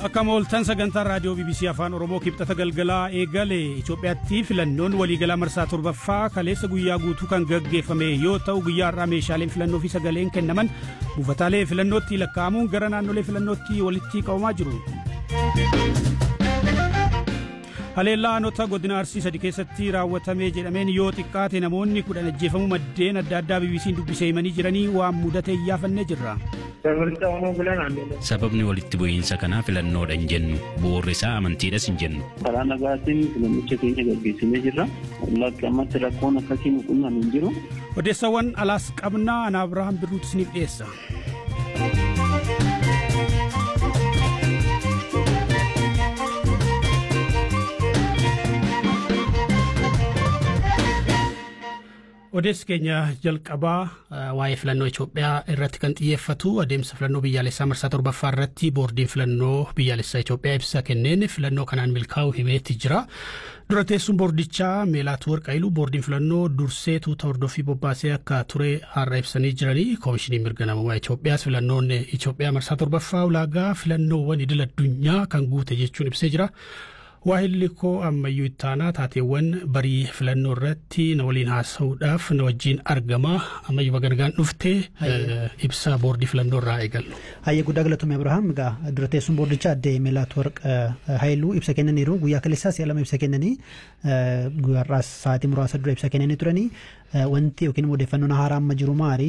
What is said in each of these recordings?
Akkam ooltan sagantaan raadiyoo BBC Afaan Oromoo kibxata galgalaa eegale Itoophiyaatti filannoon waliigalaa marsaa torbaffaa kaleessa guyyaa guutuu kan gaggeeffame yoo ta'u guyyaa har'aa meeshaaleen filannoo fi sagaleen kennaman buufataalee filannootti lakkaa'amuun gara naannolee filannootti walitti qabamaa jiru. Haleellaa aanota godina Arsii sadi keessatti raawwatame jedhameen yoo xiqqaate namoonni kudhan ajjeefamuu maddeen adda addaa BBC'n dubbisee himanii jiranii waan mudate iyyaafannee jirra. Sababni walitti bu'iinsa kanaa filannoodha hin jennu bu'uurri isaa amantiidhas hin jennu. Karaa nagaatiin filannicha keenya gaggeessinee jirra. Lakkammatti rakkoon akkasii muqunnaan hin jiru. Odeessawwan alaas qabnaa ana Abirahaam Birruutu isiniif dhiyeessa. Odeessi keenya jalqabaa waa'ee filannoo Itoophiyaa irratti kan xiyyeeffatu adeemsa filannoo biyyaalessaa marsaa torbaffaa irratti boordiin filannoo biyyaalessaa Itoophiyaa ibsa kenneen filannoo kanaan milkaa'u himeetti jira. Dura teessuun boordichaa Meelaatu Warqaayilu boordiin filannoo dursee tuuta hordofii bobbaasee akka ture har'a ibsanii jiranii koomishiniin mirga namummaa Itoophiyaas filannoon Itoophiyaa marsaa torbaffaa ulaagaa filannoowwan idil addunyaa kan guute jechuun ibsee jira. Waahilli koo ammayyuu ittaanaa taateewwan barii filannoo irratti na waliin haasa'uudhaaf na wajjin argama ammayyuma gargaan dhuftee ibsa boordii filannoo irraa eegallu. Hayyee guddaa galatoomii Abirahaam egaa dura teessuun boordichaa addee Meelaat Warq Haayiluu ibsa kennaniiru guyyaa kaleessaa si'a lama ibsa kennanii guyyaarraas sa'aatii muraasa dura ibsa kennanii turanii wanti yookiin odeeffannoon haaraa amma jiru maali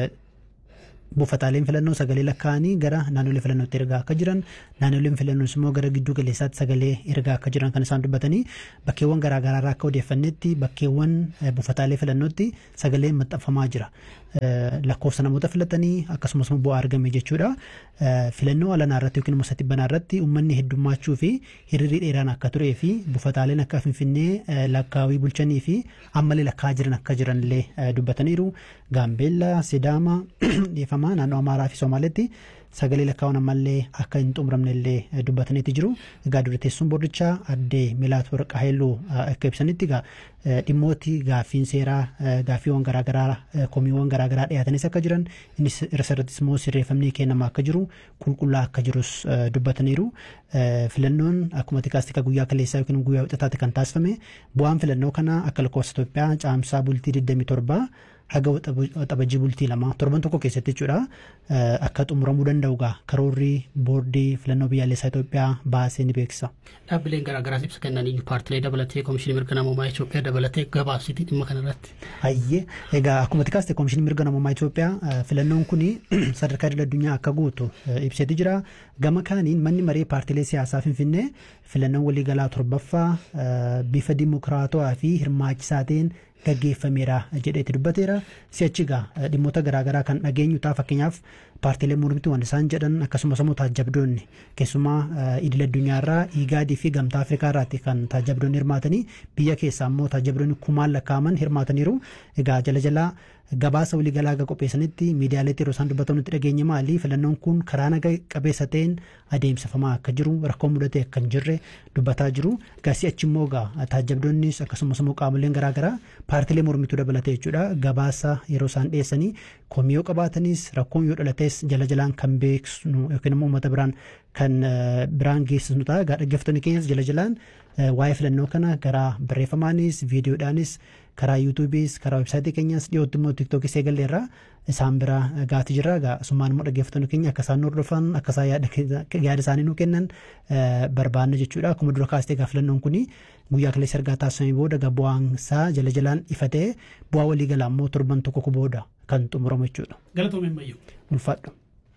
buufataaleen filannoo sagalee lakkaa'anii gara naannolee filannootti ergaa akka jiran naannoleen filannoos immoo gara gidduu galeessaatti sagalee ergaa akka jiran kan isaan dubbatanii bakkeewwan garaagaraa irraa akka odeeffannetti bakkeewwan buufataalee filannootti sagaleen maxxanfamaa jira. lakkoofsa namoota filatanii akkasumas bu'aa argame jechuudha. Filannoo alanaa irratti yookiin immoo satibbanaa irratti uummanni heddummachuu fi hiriirri dheeraan akka turee fi buufataaleen akka finfinnee lakkaawii bulchanii fi ammallee lakkaa jiran akka jiran illee dubbataniiru. Gaambeellaa, Sidaama, dhiifamaa naannoo Amaaraa fi Somaaleetti sagalee lakkaa'uun ammallee akka hin xumuramne illee dubbataniiti jiru. Egaa dura teessuun boordichaa addee Meelaat Warqa Haayiluu akka ibsanitti egaa dhimmooti gaaffiin seeraa gaaffiiwwan garaagaraa komiiwwan garaagaraa dhiyaatanis akka jiran innis irrattis immoo sirreeffamni kennamaa akka jiru qulqullaa akka jirus dubbataniiru. Filannoon akkuma tikaastika guyyaa kaleessaa yookiin guyyaa wixataatti kan taasifame bu'aan filannoo kanaa akka lakkoofsa Itoophiyaa caamsaa bultii 27 haga waxabajii bultii lama torban tokko keessatti jechuudha akka xumuramuu danda'u gaa karoorri boordii filannoo biyyaalessaa Itoophiyaa baasee ni beeksisa. Dhaabbileen garaagaraas ibsa kennanii paartilee dabalatee koomishinii mirga namummaa Itoophiyaa dabalatee gabaabsitii dhimma kanarratti. Hayyee egaa akkuma tikaaste koomishinii mirga namummaa Itoophiyaa filannoon kun sadarkaa idil addunyaa akka guutu ibseeti jira. Gama kaaniin manni maree paartilee siyaasaa Finfinnee filannoon waliigalaa torbaffaa bifa dimokiraatawaa fi hirmaachisaa ta'een gaggeeffameera jedheeti dubbateera. Si'achi egaa dhimmoota garaagaraa kan dhageenyu ta'a fakkeenyaaf paartiilee mormituu waan isaan jedhan akkasumas immoo taajabdoonni keessumaa idil addunyaarraa iigaadii fi gamtaa afrikaa irraatti kan taajabdoonni hirmaatanii biyya keessaa immoo taajabdoonni kumaan lakkaa'aman hirmaataniiru. Egaa jala jalaa gabaasa waliigalaa aga qopheessanitti miidiyaaleetti yeroo isaan dubbatan nutti dhageenye maali filannoon kun karaa naga qabeessa ta'een adeemsifamaa akka jiru rakkoo mudate akka hin jirre dubbataa jiru. Egaa si'achi immoo egaa taajabdoonnis akkasumas immoo qaamoleen garaagaraa paartiilee mormituu dabalatee jechuudha gabaasa yeroo isaan dhiyeessanii komii yoo qabaatanis rakkoon yoo dhalates jala jalaan kan beeksisnu yookiin immoo uummata biraan kan biraan geessisnu ta'a. Egaa dhaggeeffattoonni keenyas jala jalaan waa'ee filannoo kana karaa barreeffamaanis viidiyoodhaanis karaa yuutuubiis karaa websaayitii keenyas dhiyootti immoo tiiktookis eegalleerra isaan bira gaati jirra egaa asumaan immoo dhaggeeffattoonni keenya akka isaan hordofan akka isaan yaada isaanii nuu kennan barbaanna jechuudha akkuma dura kaastee egaa filannoon kuni guyyaa kaleessa ergaa taasifamee booda egaa bu'aan isaa jala jalaan ifa ta'ee bu'aa waliigalaa immoo torban tokko booda kan xumuramu jechuudha. Galatoomee Mayyuu. Ulfaadhu.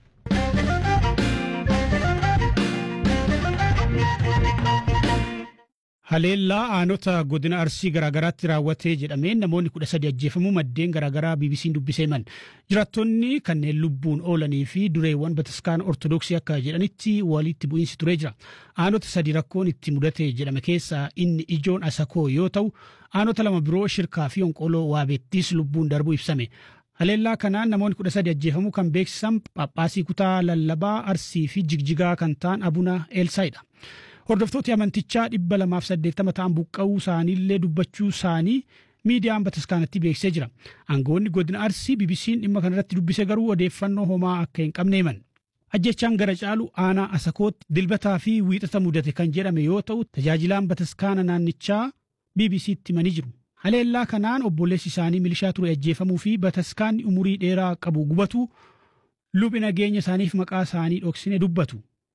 Haleellaa aanota godina arsii garaagaraatti raawwatee jedhameen namoonni kudha sadi ajjeefamuu maddeen garaagaraa BBC'n dubbisee himan. Jiraattonni kanneen lubbuun oolanii fi dureewwan bataskaana ortodoksii akka jedhanitti walitti bu'iinsi turee jira. Aanota sadi rakkoon itti mudate jedhame keessaa inni ijoon asakoo yoo ta'u aanota lama biroo shirkaa fi onqoloo waabeettis lubbuun darbuu ibsame. Haleellaa kanaan namoonni kudha sadi ajjeefamuu kan beeksisan Phaaphaasii kutaa lallabaa arsii fi jigjigaa kan ta'an Abuna Eelsaayidha. Hordoftooti amantichaa dhibba lamaaf saddeettama ta'an buqqa'uu isaaniillee dubbachuu isaanii miidiyaan bataskaanatti beeksisee jira. Aangoonni godina Arsii BBC'n dhimma kanarratti dubbise garuu odeeffannoo homaa akka hin qabne himan. Ajjechaan gara caalu aanaa asakootti dilbataa fi wiixata mudate kan jedhame yoo ta'u tajaajilaan bataskaana naannichaa BBC'tti himanii jiru. Haleellaa kanaan obboleessi isaanii milishaa ture ajjeefamuu fi bataskaanni umurii dheeraa qabu gubatu lubni nageenya isaaniif maqaa isaanii dhoksine dubbatu.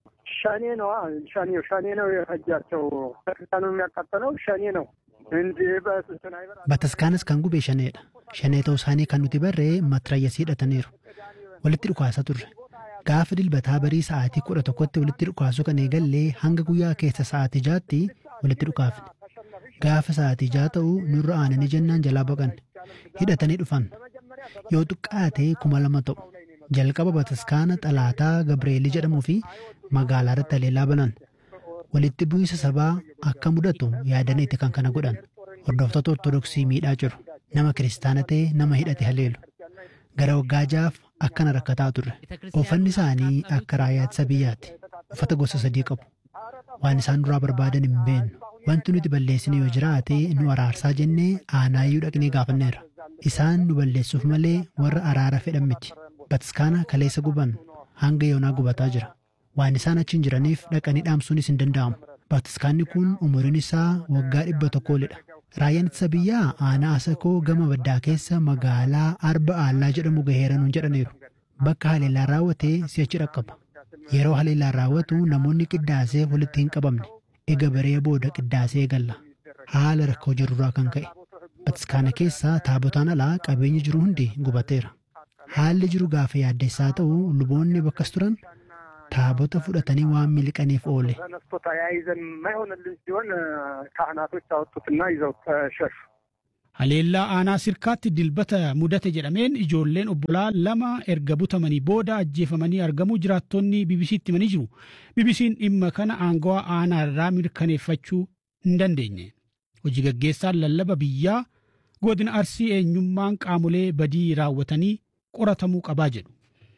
ሸኔ ነው ሸኔ ሸኔ ነው የፈጃቸው ቤተክርስቲያኑ የሚያቃጠለው ሸኔ ነው እንጂ በስናይበር Bataskaanas kan gube shaneedha. Shanee ta'uu isaanii kan nuti barree matrayyasii hidhataniiru. Walitti dhukaasa turre. Gaafa dilbataa barii sa'aatii kudha tokkotti walitti dhukaasu kan eegallee hanga guyyaa keessa sa'aatii jaatti walitti dhukaafne. Gaafa sa'aatii jaa ta'u nurra aananii jennaan jalaa baqanne. Hidhatanii dhufan. Yoo xiqqaate kuma lama ta'u. Jalqaba bataskaana xalaataa Gabreelii jedhamuu fi magaalaa irratti haleellaa banan. Walitti bu'iinsa sabaa akka mudatu yaadaniiti kan kana godhan. Hordoftoota Ortodoksii miidhaa jiru. Nama kiristaana ta'e nama hidhate haleelu. Gara waggaa jaaf akkana rakkataa turre. Uffanni isaanii akka raayyaa ittisa biyyaati. Uffata gosa sadii qabu. Waan isaan duraa barbaadan hin beeknu. Wanti nuti balleessine yoo jiraate nu araarsaa jennee aanaayyuu dhaqnee gaafanneera. Isaan nu balleessuuf malee warra araara fedhan miti. Bataskaana kaleessa guban hanga yoonaa gubataa jira. Waan isaan achiin jiraniif dhaqanii dhaamsuunis hin danda'amu. Bataskaanni kun umuriin isaa waggaa dhibba tokkoolidha. Raayyaan ittisa biyyaa aanaa asakoo gama baddaa keessa magaalaa arba aallaa jedhamu gaheera nuun jedhaniiru. Bakka haleellaan raawwate si'achi dhaqqaba. Yeroo haleellaan raawwatu namoonni qiddaasee walitti hin qabamne. Ega baree booda qiddaasee eegalla. Haala rakkoo jirurraa kan ka'e. Bataskaana keessa taabotaan alaa qabeenyi jiru hundi gubateera. Haalli jiru gaafa yaaddeessaa ta'u luboonni bakkas turan taabota fudhatanii waan miliqaniif oole. ተነስቶ ተያይዘን የማይሆንልን ሲሆን ካህናቶች አወጡትና ይዘው ተሸሹ። Haleellaa aanaa sirkaatti dilbata mudate jedhameen ijoolleen obbolaa lama erga butamanii booda ajjeefamanii argamuu jiraattonni BBC'tti himanii jiru. BBC'n dhimma kana aangawaa aanaa irraa mirkaneeffachuu hin dandeenye. Hojii gaggeessaan lallaba biyyaa godina arsii eenyummaan qaamolee badii raawwatanii qoratamuu qabaa jedhu.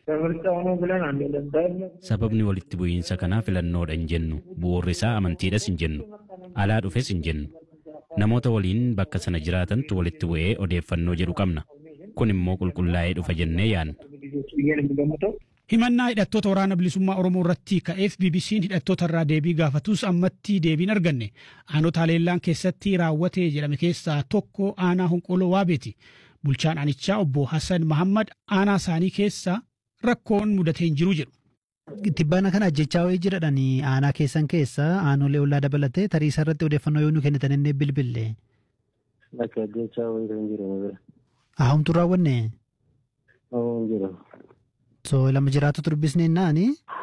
Sababni walitti bu'iinsa kanaa filannoodha hin jennu. Bu'uurri isaa amantiidhas hin jennu. Alaa dhufes hin jennu. Namoota waliin bakka sana jiraatantu walitti bu'ee odeeffannoo jedhu qabna. Kun immoo qulqullaa'ee dhufa jennee yaanna. Himannaa hidhattoota waraana bilisummaa Oromoo irratti ka'eef BBC'n hidhattoota irraa deebii gaafatus ammatti deebiin arganne. Aanota haleellaan keessatti raawwate jedhame keessaa tokko aanaa honqoloo waabeeti. Bulchaan aanichaa obbo Hassan Mahammad aanaa isaanii keessa rakkoon mudatee hin jiru jedhu. Tibbaana kana ajjechaa wayii jiradhaan aanaa keessan keessa aanolee ollaa dabalatee tarii isa irratti odeeffannoo yoo nu kennitan inni bilbille. Bakka ajjechaa wayii kan jiru bira. Ahumtu raawwanne Hoo hin jiru. so lama jiraatu turbisne naani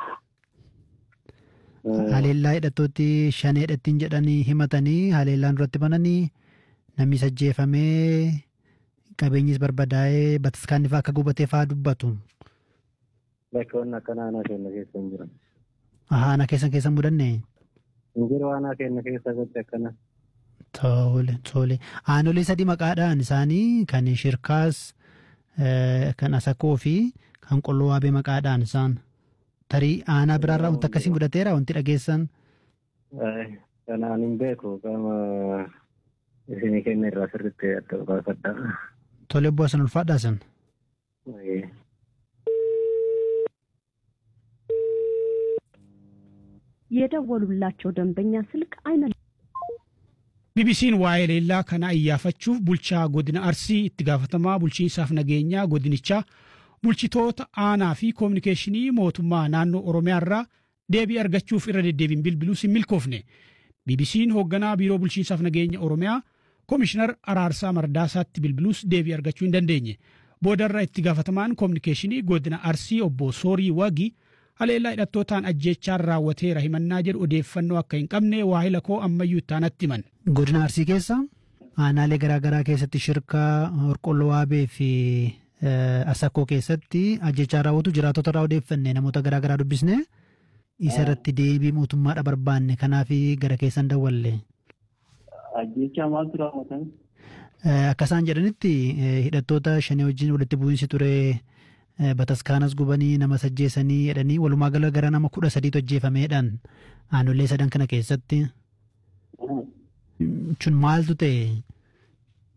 haleellaa hidhattootti shan hidhattiin jedhanii himatanii haleellaan duratti bananii namni ajjeefamee qabeenyis barbadaa'ee bataskaanni fa'aa akka gubatee fa'aa dubbatu. Bakka wanni akkanaa aanaa keenya keessa hin jiran. Aanaa keessan keessa mudanne. Hin jiru aanaa keenya keessa gotti akkana. Tole tole aanolee sadii maqaadhaan isaanii kan shirkaas eh, kan asakoo fi kan qolloo waabee maqaadhaan isaan tarii aanaa biraarraa wanti akkasii mudateera wanti dhageessan Kanaan hin beeku qaama isinii kenna irraa sirriitti adda baafadha. tole bu'aa san ulfaadhaa san. የደወሉላቸው ደንበኛ ስልክ አይመ BBC'n waa'ee leellaa kana iyyaafachuuf bulchaa godina Arsii itti gaafatamaa bulchiinsaaf nageenyaa godinichaa bulchitoota aanaa fi koominikeeshinii mootummaa naannoo Oromiyaa irraa deebii argachuuf irra deddeebiin bilbiluus hin milkoofne. BBC'n hoogganaa biiroo bulchiinsaaf nageenya Oromiyaa koomishinar Araarsaa Mardaasaatti bilbiluus deebii argachuu hin dandeenye. Boodarra itti gaafatamaan koominikeeshinii godina Arsii obbo Soorii Wagi haleellaa hidhattootaan ajjechaan raawwateera himannaa jedhu odeeffannoo akka hin qabne waahila koo ammayyuu ittaanatti himan. Godina Arsii keessa aanaalee garaagaraa keessatti shirkaa Horqolloo Waabee fi eh, Asakoo keessatti ajjechaa raawwatu jiraatota irraa odeeffanne namoota garaagaraa dubbisne isa irratti deebii mootummaadha barbaanne kanaaf gara keessan dawwalle. Ajjechaa maaltu raawwatan? Eh, Akka isaan jedhanitti eh, hidhattoota shanii wajjin walitti bu'iinsi ture eh, bataskaanas gubanii nama ajjeesanii jedhanii walumaa gala gara nama kudha sadiitu ajjeefameedhaan aanolee sadan kana keessatti. Chun maaltu ta'e?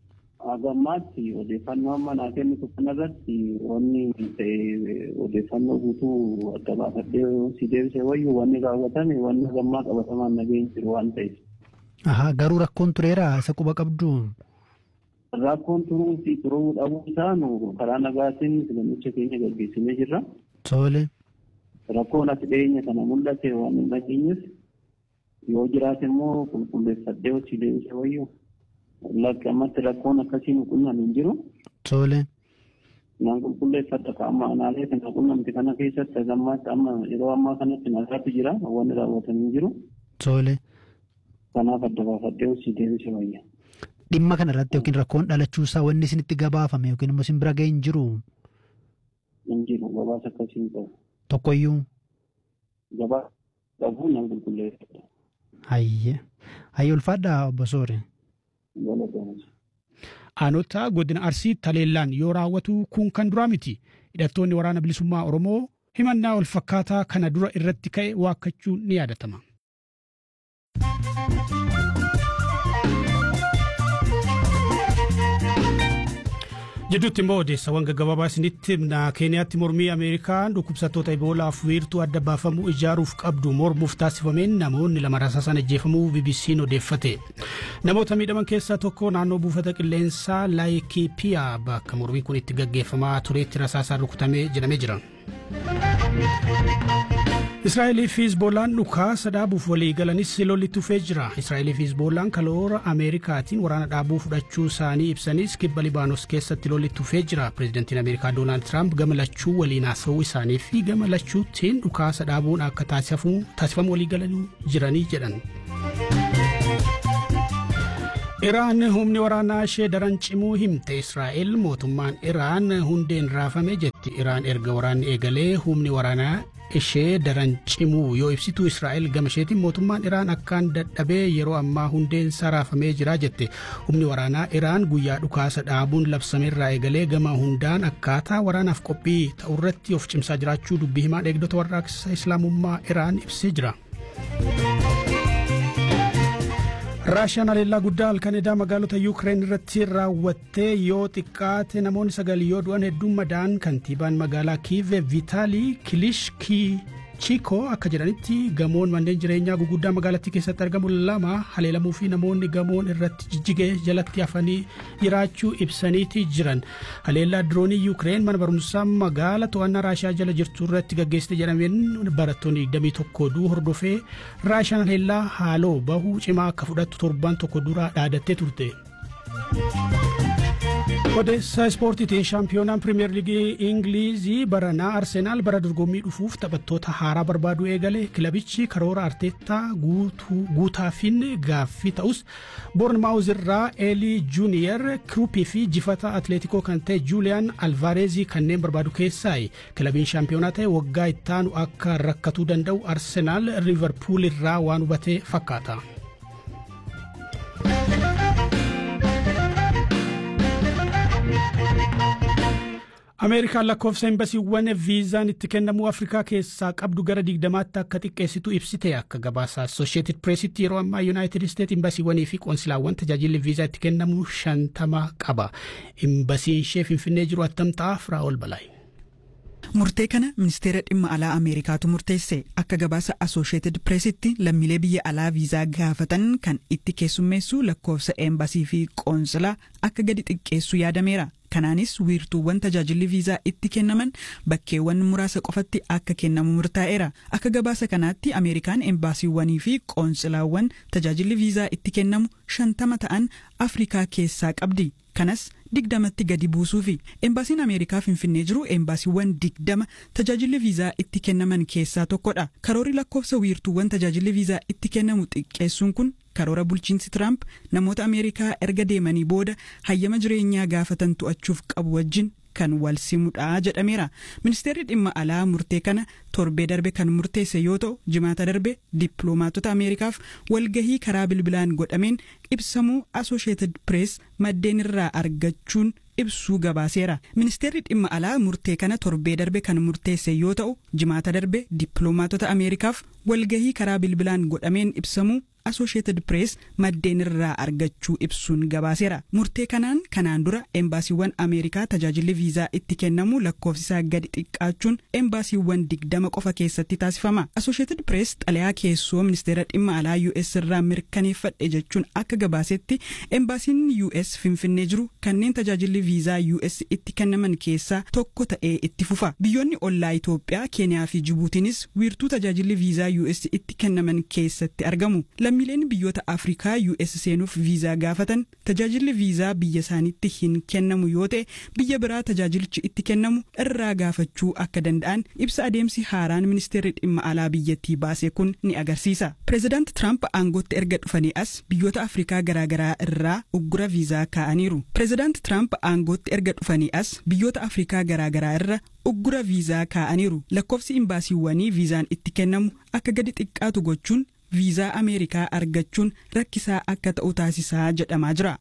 hagammaatti odeeffannoo amma naa kennitu kanarratti wanni ta'e odeeffannoo guutuu adda baafadhee si deebisee wayyuu wanni raawwatame wanni hagammaa qabatamaan nageenyi jiru waan ta'eef. Ahaa garuu rakkoon tureera isa quba qabdu. Rakkoon turuu fi turuu dhabuu isaanu karaa nagaatiin filannicha keenya gaggeessinee jirra. Tole. Rakkoon as dhiyeenya kana mul'ate waan hin dhageenyes yoo jiraate immoo qulqulleeffadhee hojii deebisee wayyuu. Ammatti rakkoon akkasii nu qunnan hin jiru. Tole. Naan qulqulleeffadha qaama anaalee kana qunnamti kana keessatti agammaatti amma yeroo ammaa kanatti nagaatu jira wanni raawwatan hin jiru. Tole. Kanaaf adda baafadhee hojii deebisee wayya. Dhimma kana irratti yookiin rakkoon dhalachuusaa wanni isinitti gabaafame yookiin immoo isin bira ga'e hin jiru. Hin jiru gabaasa akkasii hin qabu. Tokkoyyuu. Gabaasa qabu naan qulqulleeffadha. Hayyee. Hayyee ulfaadhaa obbo Soore. Aanota godina Arsii Taleellaan yoo raawwatu kun kan duraa miti. Hidhattoonni waraana bilisummaa Oromoo himannaa wal fakkaataa kana dura irratti ka'e waakkachuun ni yaadatama. Jidduutti immoo odeessawwan gaggabaabaa isinitti himna keeniyaatti mormii ameerikaan dhukkubsattoota iboolaaf wiirtuu adda baafamuu ijaaruuf qabdu mormuuf taasifameen namoonni lama rasaasan ajjeefamuu bbc'n odeeffate namoota miidhaman keessaa tokko naannoo buufata qilleensaa laayikiipiyaa bakka mormiin kun itti gaggeeffamaa tureetti rasaasaan rukutamee jedhamee jira. Israa'elii fi Hizboolaan dhukaasa dhaabuuf walii galanis lollitti dhufee jira. Israa'elii fi Hizboolaan kaloora Ameerikaatiin waraana dhaabuu fudhachuu isaanii ibsanis kibba Libaanos keessatti lollitti dhufee jira. Pireezidantiin Ameerikaa Doonaald Tiraamp gama lachuu waliin haasa'uu isaanii fi gama lachuutiin dhukaasa dhaabuun akka taasifamu walii galanii jiranii jedhan. Iraan humni waraanaa ishee daran cimuu himte Israa'el mootummaan Iraan hundeen raafame jetti. Iraan erga waraanni eegalee humni waraanaa ishee daran cimuu yoo ibsitu Israa'el gama isheetiin mootummaan Iraan akkaan dadhabee yeroo ammaa hundeen isaa raafamee jira jette. Humni waraanaa Iraan guyyaa dhukaasa dhaabuun labsameerraa eegalee gama hundaan akkaataa waraanaaf qophii ta'urratti of cimsaa jiraachuu dubbii himaan eegdota warraaqsa Islaamummaa Iraan ibsee jira. raashiyaan haleellaa guddaa halkan edaa magaalota yuukireen irratti raawwattee yoo xiqqaate namoonni sagal yoo du'an hedduun madaan kantiibaan magaalaa kiive vitaalii kilishkii chiikoo akka jedhanitti gamoon manneen jireenyaa guguddaa magaalattii keessatti argamu lama haleelamuu fi namoonni gamoon irratti jijjigee jalatti hafanii jiraachuu ibsaniiti jiran haleellaa diroonii yuukireen mana barumsaa magaala to'annaa raashiyaa jala jirtu irratti gaggeessite jedhameen barattoonni 21 duu hordofee raashiyaan haleellaa haaloo bahuu cimaa akka fudhattu torban tokko dura dhaadattee turte. odeessa ispoortiitiin shaampiyoonaan pirimeer liigii ingilizii baranaa arsenaal bara dorgommii dhufuuf taphattoota haaraa barbaaduu eegale kilabichi karoora arteettaa guutaafin gaaffii ta'us boornmaawuz irraa eelii juuniyer kiruupii fi jifata atleetikoo kan ta'e juuliyaan alvaareezii kanneen barbaadu keessaayi kilabiin shaampiyoonaa ta'e waggaa ittaanu akka rakkatuu danda'u arsenaal riivarpuul irraa waan hubate fakkaata. ameerikaan lakkoofsa imbasiiwwan viizaan itti kennamuu afrikaa keessaa qabdu gara digdamaatti akka xiqqeessitu ibsite akka gabaasa assosheetid pireesitti yeroo ammaa yuunaayitid isteet imbasiiwwanii fi qoonsilaawwan tajaajilli viizaa itti kennamu shantama qaba imbasiin ishee finfinnee jiru attam ta'a firaa'ol balaayi. Murtee kana ministeera dhimma alaa Ameerikaatu murteesse akka gabaasa Associated Pressitti lammiilee biyya alaa viizaa gaafatan kan itti keessummeessu lakkoofsa eembasii fi qoonsilaa akka gadi xiqqeessu yaadameera. Kanaanis wiirtuuwwan tajaajilli viizaa itti kennaman bakkeewwan muraasa qofatti akka kennamu murtaa'eera. Akka gabaasa kanaatti Ameerikaan embaasiiwwanii fi qoonsilaawwan tajaajilli viizaa itti kennamu shantama ta'an Afrikaa keessaa qabdi. Kanas digdamatti gadi buusuufi embaasiin Ameerikaa Finfinnee jiru embaasiiwwan digdama tajaajilli viizaa itti kennaman keessaa tokkodha. Karoorri lakkoofsa wiirtuuwwan tajaajilli viizaa itti kennamu xiqqeessuun kun karoora bulchiinsi Tiraamp namoota Ameerikaa erga deemanii booda hayyama jireenyaa gaafatan to'achuuf qabu wajjin kan wal simudha jedhameera. Ministeerri dhimma alaa murtee kana torbee darbe kan murteesse yoo ta'u jimaata darbe dippiloomaatota Ameerikaaf walgahii karaa bilbilaan godhameen ibsamuu Associated Press maddeen irraa argachuun ibsuu gabaaseera. Ministeerri dhimma alaa murtee kana torbee darbe kan murteesse yoo ta'u jimaata darbe dippiloomaatota Ameerikaaf walgahii karaa bilbilaan godhameen ibsamuu Associated Press maddeen irraa argachuu ibsuun gabaaseera. Murtee kanaan kanaan dura embaasiiwwan Ameerikaa tajaajilli viizaa itti kennamu lakkoofsisaa gadi xiqqaachuun embaasiiwwan digdama qofa keessatti taasifama. Associated Press xalayaa keessoo ministeera dhimma alaa US irraa mirkaneeffadhe jechuun akka gabaasetti embaasiin US finfinnee jiru kanneen tajaajilli viizaa US itti kennaman keessaa tokko ta'ee itti fufa. Biyyoonni ollaa Itoophiyaa, Keeniyaa fi Jibuutiinis wiirtuu tajaajilli viizaa US itti kennaman keessatti argamu. Lammiileen biyyoota Afrikaa US seenuuf viizaa gaafatan tajaajilli viizaa biyya isaaniitti hin kennamu yoo ta'e biyya biraa tajaajilichi itti kennamu irraa gaafachuu akka danda'an ibsa adeemsi haaraan ministeerri dhimma alaa biyyattii baase kun ni agarsiisa. Pireezidaant Tiraamp aangootti erga dhufanii as biyyoota Afrikaa garaagaraa irraa uggura viizaa kaa'aniiru. Pireezidaant Tiraamp aangootti erga dhufanii as biyyoota Afrikaa garaagaraa irra uggura viizaa kaa'aniiru. Lakkoofsi imbaasiiwwanii viizaan itti kennamu akka gadi xiqqaatu gochuun viizaa Ameerikaa argachuun rakkisaa akka ta'u taasisaa jedhamaa jira.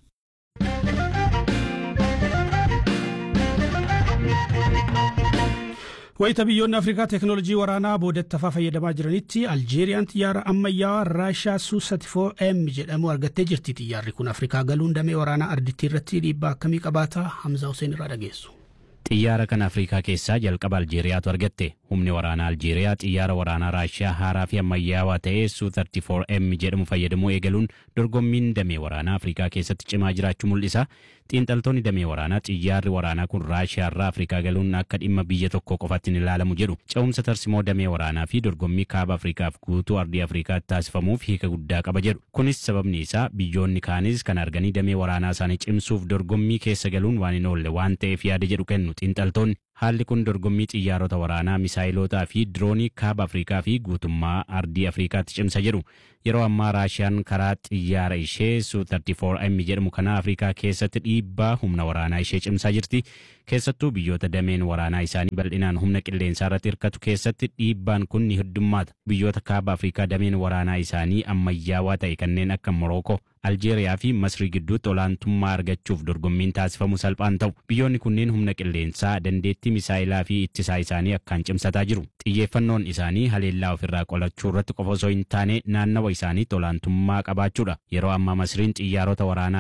Wayita biyyoonni Afrikaa teeknoolojii waraanaa boodattafaa fayyadamaa jiranitti Aljeeriyaan xiyyaara ammayyaa Raashaa Su-34M jedhamu argattee jirti. Xiyyaarri kun Afrikaa galuun damee waraanaa ardittii irratti dhiibbaa akkamii qabaata? Hamza Hussein irraa dhageessu. Xiyyaara kana Afrikaa keessaa jalqaba Aljeeriyaatu argatte. Humni waraanaa Aljeeriyaa xiyyaara waraanaa Raashiyaa haaraa fi ammayyaawaa ta'ee Su-34M jedhamu fayyadamuu eegaluun dorgommiin damee waraanaa Afrikaa keessatti cimaa jiraachuu mul'isa. Xiinxaltoonni damee waraanaa xiyyaarri waraanaa kun Raashiyaa irraa Afrikaa galuun akka dhimma biyya tokko qofaatti hin ilaalamu jedhu. Ce'umsa tarsimoo damee waraanaa fi dorgommii kaaba Afrikaaf guutuu ardii Afrikaatti taasifamuuf hiika guddaa qaba jedhu. Kunis sababni isaa biyyoonni kaanis kan arganii damee waraanaa isaanii cimsuuf dorgommii keessa galuun waan hin oolle waan ta'eef yaada jedhu kennu xiinxaltoonni. Haalli kun dorgommii xiyyaarota waraanaa misaayilotaa fi diroonii kaaba Afrikaa fi guutummaa ardii Afrikaatti cimsa jedhu. Yeroo ammaa Raashiyaan karaa xiyyaara ishee Su-34M jedhamu kana Afrikaa keessatti dhiibbaa humna waraanaa ishee cimsaa jirti. Keessattuu biyyoota dameen waraanaa isaanii bal'inaan humna qilleensaa irratti hirkatu keessatti dhiibbaan kun ni heddummaata. Biyyoota kaaba Afrikaa dameen waraanaa isaanii ammayyaawaa ta'e kanneen akka Morookoo, Aljeeriyaa fi Masrii gidduutti olaantummaa argachuuf dorgommiin taasifamu salphaan ta'u. Biyyoonni kunneen humna qilleensaa dandeettii misaayilaa fi ittisaa isaanii akkaan cimsataa jiru. Xiyyeeffannoon isaanii haleellaa ofirraa qolachuu irratti qofa osoo hin taane naannawa isaaniitti olaantummaa qabaachuudha. Yeroo ammaa Masriin xiyyaarota waraanaa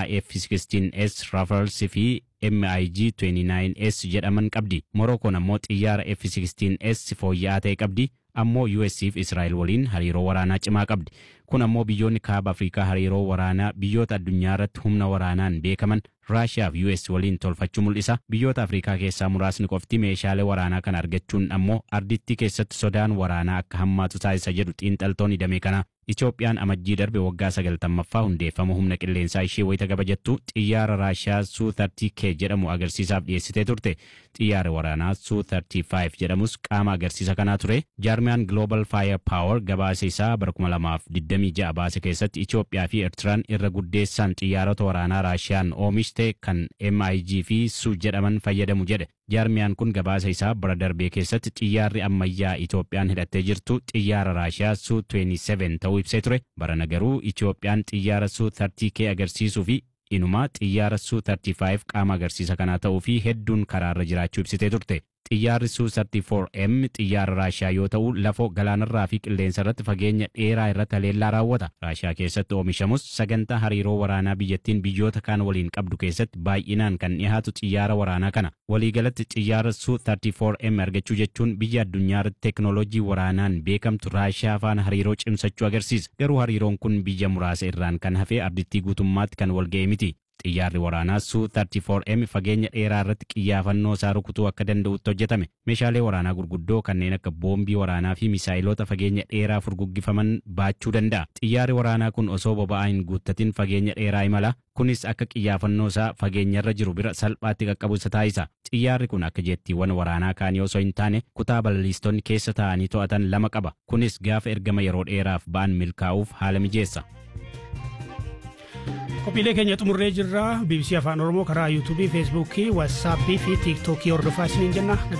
F-16S Rafales fi MiG 29S jedhaman qabdi. Morookoon ammoo xiyyaara F-16S fooyya'aa ta'e qabdi. ammoo US fi Israa'el waliin hariiroo waraanaa cimaa qabdi. Kun ammoo biyyoonni kaaba Afrikaa hariiroo waraanaa biyyoota addunyaa irratti humna waraanaan beekaman Raashiyaa fi US waliin tolfachuu mul'isa. Biyyoota Afrikaa keessaa muraasni qofti meeshaalee waraanaa kana argachuun ammoo ardittii keessatti sodaan waraanaa akka hammaatu taasisa jedhu xiinxaltoonni damee kanaa. Itoophiyaan amajjii darbe waggaa sagaltammaffaa hundeeffama humna qilleensaa ishee wayita kabajattu xiyyaara Raashiyaa Su-30K jedhamu agarsiisaaf dhiyeessitee turte. Xiyyaarri waraanaa Su-35 jedhamus qaama agarsiisa kanaa ture. Jaarmiyaan Global Fire Power gabaasa isaa bara 2026 baase keessatti Itoophiyaa fi Eertiraan irra guddeessaan xiyyaarota waraanaa Raashiyaan oomishte kan MiG fi Su jedhaman fayyadamu jedhe. Jaarmiyaan kun gabaasa isaa bara darbee keessatti xiyyaarri ammayyaa Itoophiyaan hidhattee jirtu xiyyaara Raashiyaa Su-27 ta'uu ibsee ture. Barana garuu Itoophiyaan xiyyaara Su-30K agarsiisuu fi inumaa xiyyaara Su-35 qaama agarsiisa kanaa ta'uu fi hedduun karaarra jiraachuu ibsitee turte. Xiyyaarri Su-34M xiyyaara Raashiyaa yoo ta'u lafoo galaanarraa fi qilleensa irratti fageenya dheeraa irratti haleellaa raawwata. Raashiyaa keessatti oomishamus sagantaa hariiroo waraanaa biyyattiin biyyoota kaan waliin qabdu keessatti baay'inaan kan dhiyaatu xiyyaara waraanaa kana. Waliigalatti xiyyaara Su-34M argachuu jechuun biyya addunyaa irratti teeknooloojii waraanaan beekamtu Raashiyaa faana hariiroo cimsachuu agarsiisa. Garuu hariiroon kun biyya muraasa irraan kan hafe ardittii guutummaatti kan walga'e miti. Xiyyaarri waraanaa Su-34M fageenya dheeraa irratti xiyyaafannoo isaa rukutuu akka danda'utti hojjetame. Meeshaalee waraanaa gurguddoo kanneen akka boombii waraanaa fi misaayilota fageenya dheeraa furguggifaman baachuu danda'a. Xiyyaarri waraanaa kun osoo boba'aa hin guuttatin fageenya dheeraa imala. Kunis akka xiyyaafannoo isaa fageenyarra jiru bira salphaatti qaqqabu isa taasisa. Xiyyaarri kun akka jettiiwwan waraanaa kaanii osoo hin taane kutaa balaliistonni keessa taa'anii to'atan lama qaba. Kunis gaafa ergama yeroo dheeraaf ba'an milkaa'uuf haala mijeessa. Qophiilee keenya xumurree jirra. BBC Afaan Oromoo karaa yuutuubii, feesbuukii, waatsaappii fi tiiktookii hordofaa isiniin jenna.